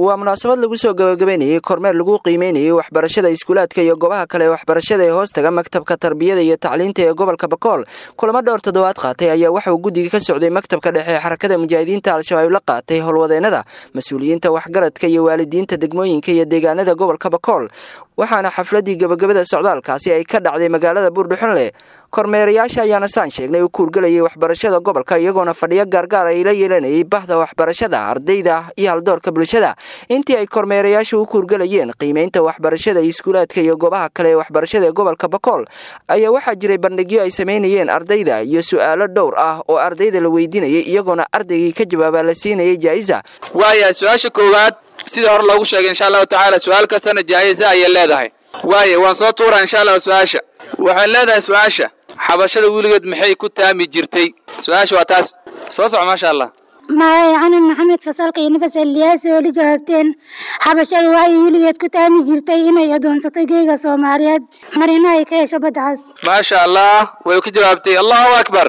waa munaasabad lagu soo gabagabeynayey kormeer lagu qiimeynayey waxbarashada iskuulaadka iyo goobaha kale ee waxbarashada ee hoostaga maktabka tarbiyada iyo tacliinta ee gobolka bakool kulamo dhowr toddobaad qaatay ayaa waxa uu guddiga ka socday maktabka dhexe ee xarakada mujaahidiinta al-shabaab la qaatay howlwadeennada mas-uuliyiinta waxgaradka iyo waalidiinta degmooyinka iyo deegaanada gobolka bakool waxaana xafladii gabagabada socdaalkaasi ay ka dhacday magaalada buurdhuxunle kormeerayaasha ayaana saan sheegnay u kuurgelayay waxbarashada gobolka iyagoona fadhiyo gaargaar ay la yeelanayay bahda waxbarashada ardayda iyo haldoorka bulshada intii ay kormeerayaashu u kuurgelayeen qiimeynta waxbarashada iskuulaadka iyo goobaha kale ee waxbarashada ee gobolka bakool ayaa waxaa jiray bandhigyo ay samaynayeen ardayda iyo su-aalo dhowr ah oo ardayda la weydiinayay iyagoona ardaygii ka jawaabaa la siinayay jaa'isa waaya su-aasha koowaad sida hore loogu sheegay insha allahu tacaala su-aal kastana jaa'isa ayay leedahay waaya waan soo tuuraa insha allah su-aasha waxay leedahay su-aasha xabashada weligeed maxay ku taami jirtay su-aasha waa taas soo soco maasha allah magacay canan maxamed fasalka iyo nafas eliyaasi oo la jawaabteen xabashadu waxay weligeed ku taami jirtay inay adoonsato geega soomaaliyeed marina ay ka hesho baddacaas maasha allah way ka jawaabtay allahu akbar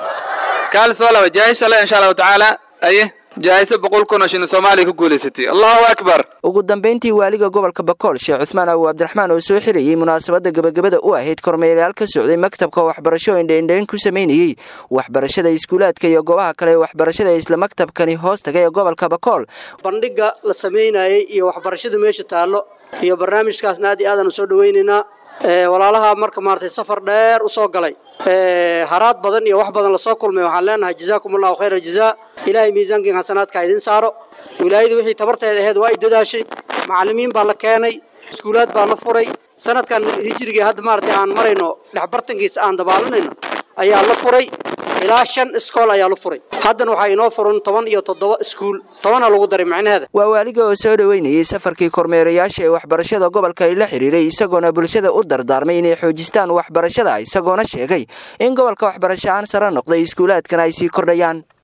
kaal soo laba jaa'isa le insha allahu tacaala aye jaa'isa boqol kun oo shilin soomaaliya ku guulaysatay allahu akbar ugu dambeyntii waaliga gobolka bakool sheekh cusmaan abu cabdiraxmaan oo soo xirayey munaasabadda gabagabada u ahayd kormeerayaal ka socday maktabka waxbarasho indhaindhayn ku samaynayey waxbarashada iskuulaadka iyo goobaha kale ee waxbarashada ee isla maktabkani hoos taga ee gobolka bakool bandhiga la samaynayey iyo waxbarashada meesha taallo iyo barnaamijkaasna aad iyo aadaan u soo dhawaynaynaa walaalaha marka maaragtay safar dheer u soo galay haraad badan iyo wax badan lasoo kulmay waxaan leenahay jazaakum allahu khayra aljazaa ilaahay miisaankiin xasanaadka idin saaro wilaayadu wixii tabarteeda ahayd waa ay dadaashay macallimiin baa la keenay iskuulaad baa la furay sanadkan hijrigii hadda maaragtay aan marayno dhexbartankiisa aan dabaalanayno ayaa la furay ilaa shan iskool ayaa la furay haddana waxaa inoo furan toban iyo toddoba iskuul tobana lagu daray macnaheeda waa waaliga oo soo dhoweynayey safarkii kormeerayaasha ee waxbarashada gobolka ay la xidhiiray isagoona bulshada u dardaarmay inay xoojistaan waxbarashada isagoona sheegay in gobolka waxbarasho aan sare noqday iskuulaadkana ay sii kordhayaan